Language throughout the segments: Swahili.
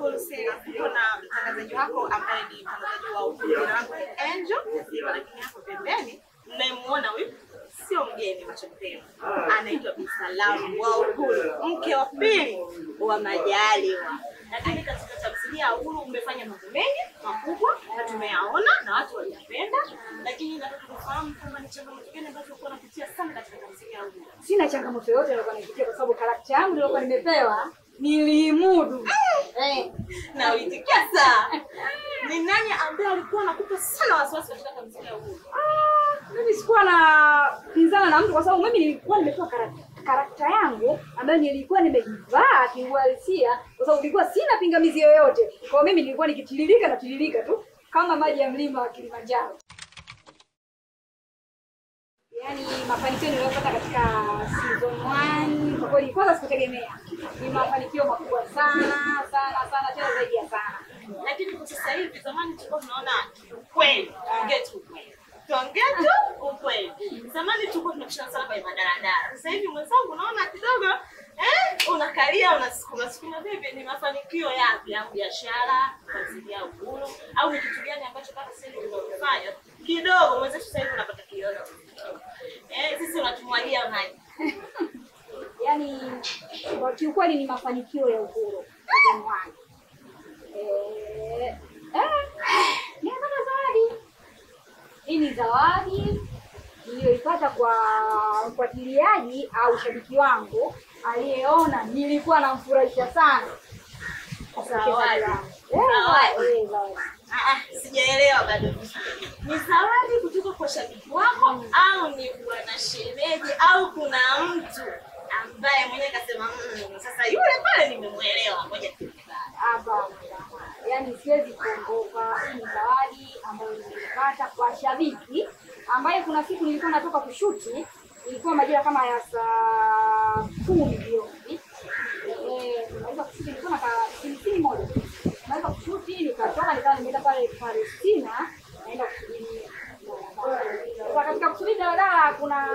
Uhuru Series. Niko na mtangazaji wako ambaye ni mtangazaji wa Uhuru, jina langu ni Angel. Niko lakini hapo pembeni mnayemuona huyu sio mgeni machoni penu, anaitwa Bisalamu wa Uhuru, mke wa pili wa Majaliwa. Lakini katika tamthilia ya Uhuru umefanya mambo mengi makubwa na tumeyaona na watu waliyapenda, lakini nataka kufahamu kwamba ni changamoto gani ambazo ulikuwa unapitia sana katika tamthilia ya Uhuru. Sina changamoto yoyote nilikuwa naipitia kwa sababu karakta yangu nilikuwa nimepewa niliimudu. Eh, na ulitikia saa. Ni nani ambaye alikuwa anakupa sana wasiwasi katika tamthilia ya Uhuru? ah, mimi sikuwa na pinzana na mtu kwa sababu mimi nilikuwa nimepewa karakta karakta yangu ambayo nilikuwa nimeivaa kiuhalisia kwa sababu nilikuwa sina pingamizi yoyote. Kwa hiyo mimi nilikuwa nikitiririka na tiririka tu kama maji ya mlima wa Kilimanjaro. Yaani mafanikio niliyopata katika season 1 kwa kweli kwanza sikutegemea. Ni mafanikio makubwa sana sana sana tena zaidi ya sana. Lakini kwa sasa hivi, zamani tulikuwa tunaona ukweli, tuongee tu ukweli, tuongee tu ukweli. Zamani tulikuwa tunapishana sana kwenye madaradara. Sasa hivi mwenzangu, naona kidogo eh, unakalia unasukuma sukuma. Vipi, ni mafanikio yapi ya biashara, tamthilia ya Uhuru, au ni kitu gani ambacho mpaka sasa hivi tunafanya kidogo mwenzetu sasa hivi unapata kidogo eh, sisi unatumwagia maji Yaani kwa kiukweli ni mafanikio ya uhuru season 1. Eh, eh, nimepata zawadi. Hii ni zawadi niliyoipata kwa mfuatiliaji au shabiki wangu aliyeona nilikuwa namfurahisha sana. Zawadi. Eh, Zawadi. eh, zawadi. Ah, ah, sijaelewa bado. Ni zawadi kutoka kwa shabiki wako au ni bwana shemeji au kuna mtu ambaye mwenyewe kasema mm, sasa yule pale nimemwelewa, ngoja tukubali." Hapana, yaani siwezi kuongopa. Hii ni zawadi ambayo nilipata kwa shabiki ambaye kuna siku nilikuwa natoka kushuti, ilikuwa majira kama ya saa kumi jioni. Eh, nimaliza kushuti, nilikuwa na kasimsini moja, nimaliza kushuti nikatoka, nikawa nimeenda pale Palestina, naenda kusubiri daladala. Sasa katika kusubiri daladala kuna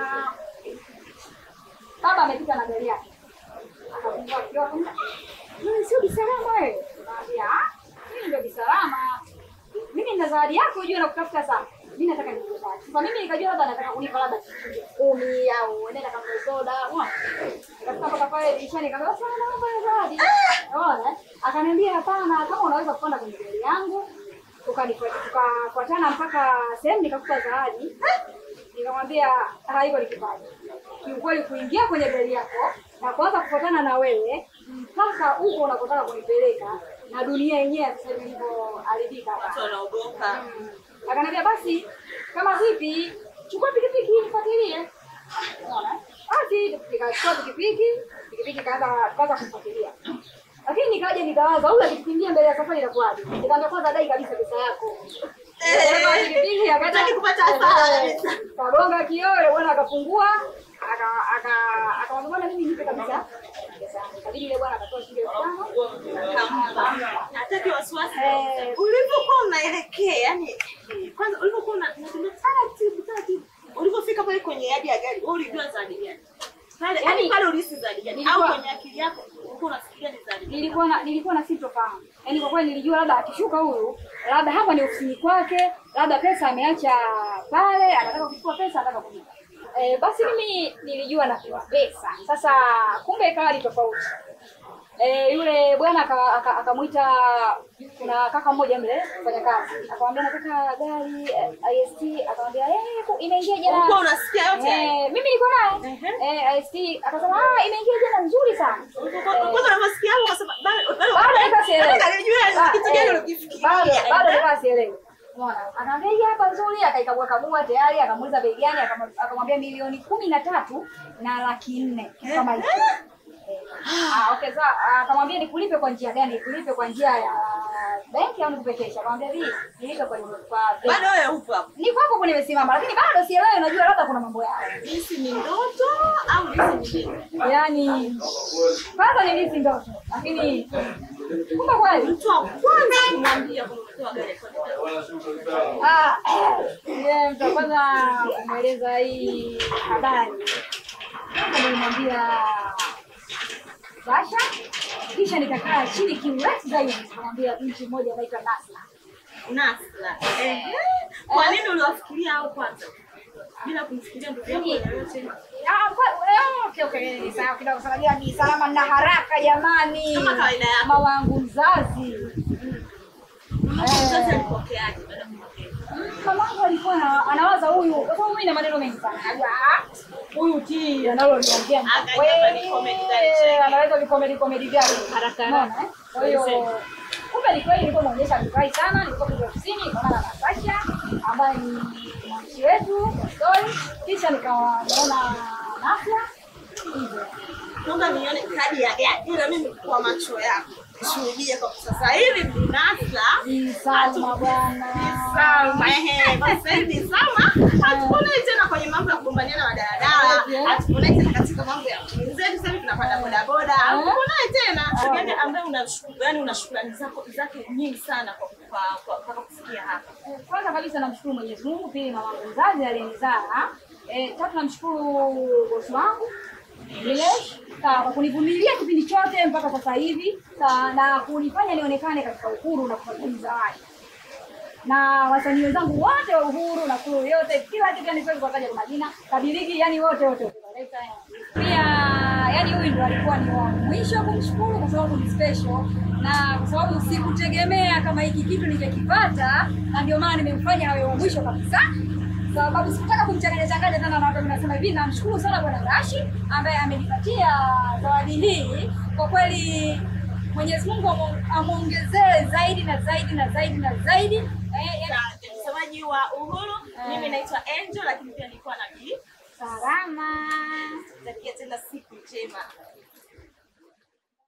baba amepita na gari yake akafungua kioo akamwambia, mimi sio Bisalama wewe. Naambia, "Ah, mimi ndio Bisalama. Mimi nina zawadi yako ujue nakutafuta sana. Mimi nataka nikupe zawadi. Sasa mimi nikajua labda anataka kunipa labda shilingi kumi au nenda kama soda. Unaona? Nikafika mpaka pale dirishani nikamwambia, "Sasa naomba hiyo zawadi." Unaona? Akaniambia, "Hapana, kama unaweza kupanda kwenye gari yangu." Tukanifuata- Tukafuatana mpaka sehemu nikakupa zawadi. Nikamwambia haiko ni kipaji. Kiukweli kuingia kwenye gari yako na kuanza kufuatana na wewe mpaka huko unakotaka kunipeleka na dunia yenyewe sasa hivi ilivyoharibika hapa. Watu wanaogopa. Akaniambia basi kama vipi, chukua pikipiki nifuatilie. Unaona? Basi nikachukua pikipiki, pikipiki kaanza kaanza kumfuatilia. Lakini nikaja nikawaza huyu akikimbia mbele ya safari inakuwaje? Nikamwambia kwanza dai kabisa pesa yako. Dereva wa pikipiki akaja Hataki kupata hasara kabisa. Kagonga kioo yule bwana akafungua aka aka akamwambia bwana mimi nipe kabisa. pesa yangu. Ikabidi yule bwana akatoa shilingi elfu tano. Kampa. Hataki wasiwasi. Eh. Ulivyokuwa unaelekea, yani kwanza ulivyokuwa una- unatembea taratibu taratibu, ulivyofika pale kwenye yadi ya gari, wewe ulijua zawadi gani? Pale yani Yaani, pale ulihisi zawadi gani? Au nilikuwa- kwenye akili yako ulikuwa unafikiria ni zawadi gani? nilikuwa na nilikuwa na sintofahamu yaani kwa kweli nilijua labda akishuka huyu labda hapa ni ofisini kwake labda pesa ameacha pale anataka kuchukua pesa anataka kunipa e, basi mimi nilijua napewa pesa sasa kumbe ikawa ni tofauti e, yule bwana aka- aka- akamwita kuna kaka mmoja mle kufanya kazi akamwambia nataka gari eh, ist akamwambia eh, ku- imeingia jana Ulikuwa unasikia yote haya? Eh, mimi niko naye eh, ist akasema ah, imeingia jana nzuri sana Kwanza unavyosikia hapo ukasema bado bado bado nilikuwa sielewi. Nataka nijue Ba- kitu gani eh, ulikifikiria. bado bado nilikuwa sielewi. Umeona? Anaambia hii hapa nzuri, akaikagua kagua tayari, akamuuliza bei gani, akam- akamwambia milioni kumi na tatu na laki nne kitu kama hicho. Eh, Ah, okay sawa. Ah, Akamwambia nikulipe kwa njia gani? Nikulipe kwa njia ya benki au nikupe kesha? Akamwambia vi, nilipe kwa kwa benki. Bado wewe upo hapo. Niko hapo kwenye nimesimama, lakini bado sielewi, unajua labda kuna mambo yao. Hisi ni ndoto au hisi ni nini? Yaani kwanza nilihisi ndoto, lakini kumbe kweli Mtu wa kwanza kumwambia kwamba umetoa gari kwa nini? Ah, yeye mtu wa kwanza kumweleza hii habari nilimwambia Basha kisha nikakaa chini kiurefu zaidi nikamwambia binti mmoja anaitwa Nasla. Nasla. Eh. Kwa nini uliwafikiria hao kwanza? Bila kumfikiria ndugu yako yoyote. Ah, kwa- eh, okay, okay, ni sawa kidogo sana. Jua ni salama na haraka jamani. Kama kawaida yako. Mama wangu mzazi. Mzazi alipokeaje baada ya kupokea? Mamangu alikuwa ana- anawaza huyu kwa sababu mimi na maneno mengi sana. Najua ah, huyu ti analoniongea ni Akaja kweli. hapa ni comedy gani cheki. Anaweza ni comedy comedy gani Haraka Unaona, haraka. eh? Kwa hiyo Sema. kumbe ni kweli nilikuwa naonyesha vifai sana, nilikuwa kwenye ofisini nikaona na Natasha ambaye ni mwandishi wetu wa story, kisha nikawa naona Nasla hivyo. Naomba nione kadi ya gari ila mimi kwa macho yako. Shuhudie kwa sasa hivi ni Nasla. Ni Salma bwana. Salma, ehe, sasa hivi Salma hatuponei tena kwenye mambo ya kugombaniana na daladala, hatuponei tena katika mambo ya wenzetu. Sasa hivi tunapanda bodaboda, hatuponei tena. Yani ambaye una yani una shukrani zako zake nyingi sana kwa kwa kwa mpaka kufikia hapa. Kwanza kabisa namshukuru Mwenyezi Mungu, pili mama yangu mzazi aliyenizaa, eh, tatu namshukuru bosi wangu Nilesh sawa kwa kunivumilia kipindi chote mpaka sasa hivi sawa, na kunifanya nionekane katika uhuru na kufadhili zawadi na wasanii wenzangu wote wa uhuru na kuru yote kila kitu yani siwezi kuwataja kwa majina kabiliki yani wote wote wote. pia yani huyu ndo alikuwa ni wa mwisho kumshukuru kwa sababu ni special na kwa sababu sikutegemea kama hiki kitu ningekipata na ndio maana nimemfanya awe wa mwisho kabisa sababu sikutaka kumchanganya changanya tena na watu nasema hivi namshukuru sana bwana Rashi ambaye amenipatia zawadi hii kwa kweli Mwenyezi Mungu amu- amwongezee zaidi na zaidi na zaidi na zaidi eh, yani, Asante, msemaji wa Uhuru. Mimi naitwa Angel, lakini pia nilikuwa na Bi. salama Takia tena siku njema.